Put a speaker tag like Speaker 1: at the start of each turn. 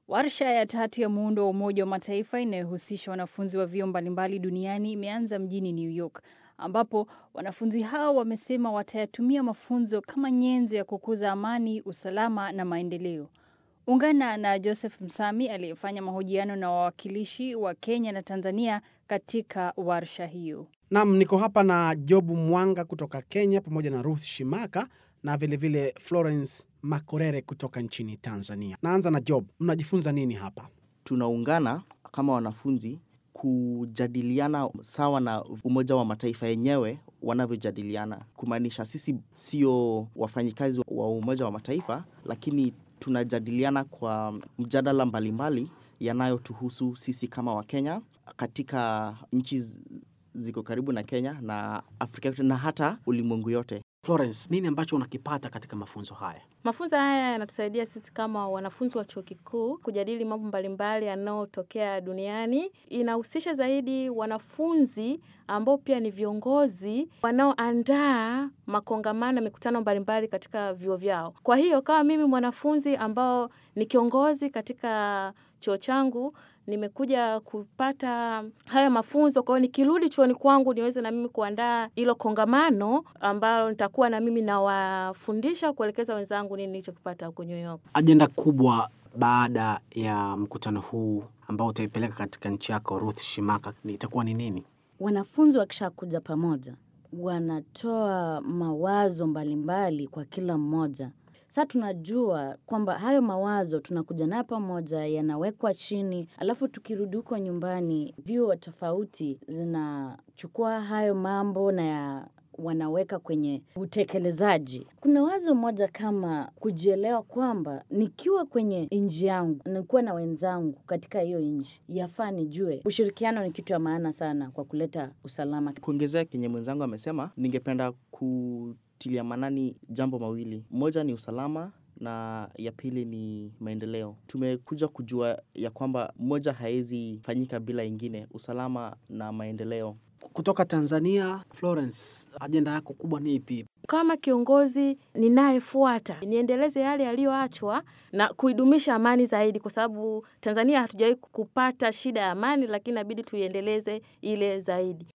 Speaker 1: Warsha ya tatu ya muundo wa Umoja wa Mataifa inayohusisha wanafunzi wa vyuo mbalimbali duniani imeanza mjini New York, ambapo wanafunzi hao wamesema watayatumia mafunzo kama nyenzo ya kukuza amani, usalama na maendeleo. Ungana na Joseph Msami aliyefanya mahojiano na wawakilishi wa Kenya na Tanzania katika warsha hiyo.
Speaker 2: Nam, niko hapa na Jobu Mwanga kutoka Kenya pamoja na Ruth Shimaka na vilevile vile Florence Makorere kutoka nchini Tanzania. Naanza na Job, mnajifunza nini hapa?
Speaker 3: Tunaungana kama wanafunzi kujadiliana sawa na Umoja wa Mataifa yenyewe wanavyojadiliana, kumaanisha sisi sio wafanyikazi wa Umoja wa Mataifa, lakini tunajadiliana kwa mjadala mbalimbali yanayotuhusu sisi kama Wakenya katika nchi ziko karibu na Kenya na Afrika yote na hata ulimwengu yote.
Speaker 2: Florence, nini ambacho unakipata katika mafunzo haya?
Speaker 4: Mafunzo haya yanatusaidia sisi kama wanafunzi wa chuo kikuu kujadili mambo mbalimbali yanayotokea duniani. Inahusisha zaidi wanafunzi ambao pia ni viongozi wanaoandaa makongamano, mikutano mbalimbali katika vyuo vyao. Kwa hiyo kama mimi mwanafunzi ambao ni kiongozi katika chuo changu nimekuja kupata haya mafunzo. Kwa hiyo nikirudi chuoni kwangu niweze na mimi kuandaa hilo kongamano ambalo nitakuwa na mimi nawafundisha kuelekeza wenzangu nini nilichokipata huko New York.
Speaker 2: Ajenda kubwa baada ya mkutano huu ambao utaipeleka katika nchi yako, Ruth Shimaka, itakuwa ni nini?
Speaker 5: Wanafunzi wakishakuja pamoja, wanatoa mawazo mbalimbali kwa kila mmoja. Sasa tunajua kwamba hayo mawazo tunakuja nayo pamoja, yanawekwa chini, alafu tukirudi huko nyumbani, vyuo tofauti zinachukua hayo mambo na ya wanaweka kwenye utekelezaji. Kuna wazo moja kama kujielewa kwamba nikiwa kwenye nchi yangu, nikuwa na wenzangu katika hiyo nchi, yafaa nijue ushirikiano ni kitu ya maana sana kwa kuleta usalama.
Speaker 3: Kuongezea kenye mwenzangu amesema, ningependa ku tilia manani jambo mawili. Moja ni usalama na ya pili ni maendeleo. Tumekuja kujua ya kwamba moja haiwezi fanyika bila ingine, usalama na maendeleo.
Speaker 2: Kutoka Tanzania, Florence, ajenda yako kubwa ni ipi?
Speaker 4: Kama kiongozi ninayefuata, niendeleze yale yaliyoachwa na kuidumisha amani zaidi, kwa sababu Tanzania hatujawahi kupata shida ya amani, lakini inabidi tuiendeleze ile zaidi.